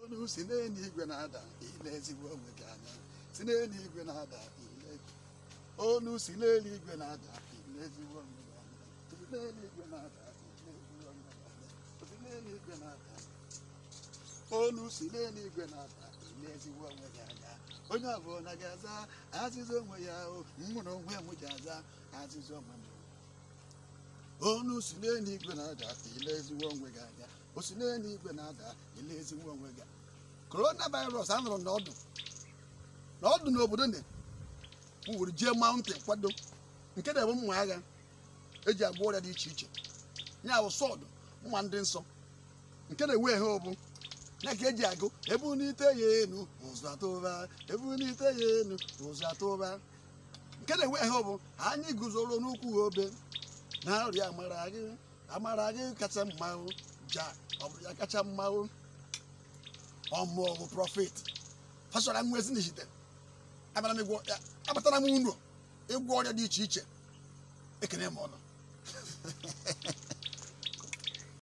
olu si n'eluigwe na-ada ile ezigbo onwe gị anya si n'eluigwe na-ada ile olu si n'eluigwe na-ada ile ezigbo onwe gị anya si n'eluigwe na-ada ile ezigbo onwe gị anya si n'eluigwe na-ada olu si n'eluigwe na-ada ile ezigbo onwe gị anya onye ọbụla ga-aza azịza onwe ya o mụ na onwe m ji aza azịza onwe m onu si n'eluigwe na-ada ile ezigbo onwe gị anya o si n'eluigwe na-ada ile ezigbo onwe gị korona virus anụrụ n'ọdụ n'ọdụ n'obodo ne wuru jee mountain kwado nke na-ebu mma agha eji agba ọrịa dị iche iche ya bụ sọdụ mma ndị nsọ nke na-ewe ehe obu ya ka eji agụ ebunite ya enu ụzọ atụba ebunite ya enu ụzọ atụba nke na-ewe ehe obu anyị guzoro n'ukwu obe na arịa amara gị amara gị kacha mma o, ja ọ bụrụ ya kacha mma o. ọmụọgụ prọfet fasọra nwa ezi n'ijite abara m ịgwọ ya abatara m unu ịgwọ ọrịa dị iche iche ekene m ọnụ